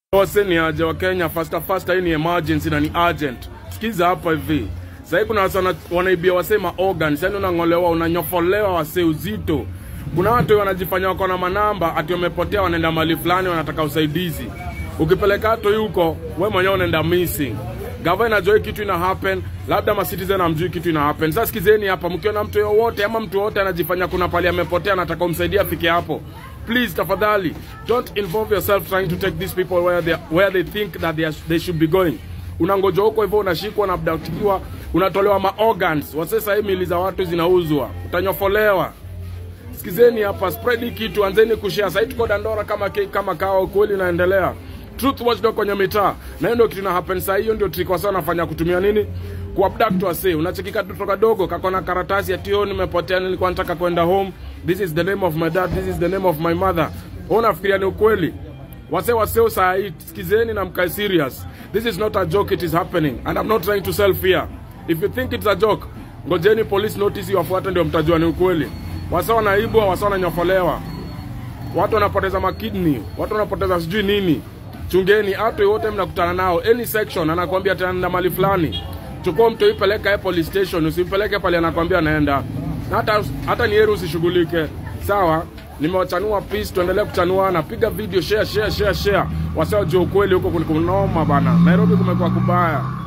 Wase ni aje wa Kenya faster faster, hii ni emergency na ni urgent. Sikiza hapa hivi. Sasa kuna wase wana- wanaibia wase ma organs, yani unang'olewa, unanyofolewa wase uzito. Kuna watu wanajifanya wako na manamba ati wamepotea, wanaenda mahali fulani, wanataka usaidizi. Ukipeleka hato huko, we mwenyewe unaenda missing. Gava inajua hii kitu ina happen, labda ma citizen amjui kitu ina happen. Sasa sikizeni hapa, mkiona mtu yoyote ama mtu yoyote anajifanya kuna pali amepotea, anataka umsaidie afike hapo please tafadhali don't involve yourself trying to take these people where they, where they think that they, are, they should be going unangoja huko hivyo unashikwa na abductiwa unatolewa ma organs wasesa hii mili za watu zinauzwa utanyofolewa sikizeni hapa spread hii kitu anzeni kushare sasa tuko dandora kama ke, kama kawa kweli inaendelea truth watchdog kwenye mitaa na hiyo ndio kitu ina happen sasa hiyo ndio trick wasa wanafanya kutumia nini kuabduct wase unachekika katoto kadogo kakona karatasi ati oh nimepotea nilikuwa nataka kwenda home this is the name of my dad this is the name of my mother wewe unafikiria ni ukweli wase waseo saa hii sikizeni na mkae serious this is not a joke it is happening and i'm not trying to sell fear if you think it's a joke ngojeni police notice iwafuate ndio mtajua ni ukweli wase wanaibwa wase wananyofolewa watu wanapoteza makidney watu wanapoteza sijui nini chungeni hatu yote mnakutana nao any section anakwambia tena mali fulani chukua mtu ipeleka ye police station usimpeleke pale anakwambia naenda na hata hata ni heri usishughulike sawa nimewachanua peace tuendelee kuchanuana piga video share share share share wasio jua ukweli huko kunoma bana nairobi kumekuwa kubaya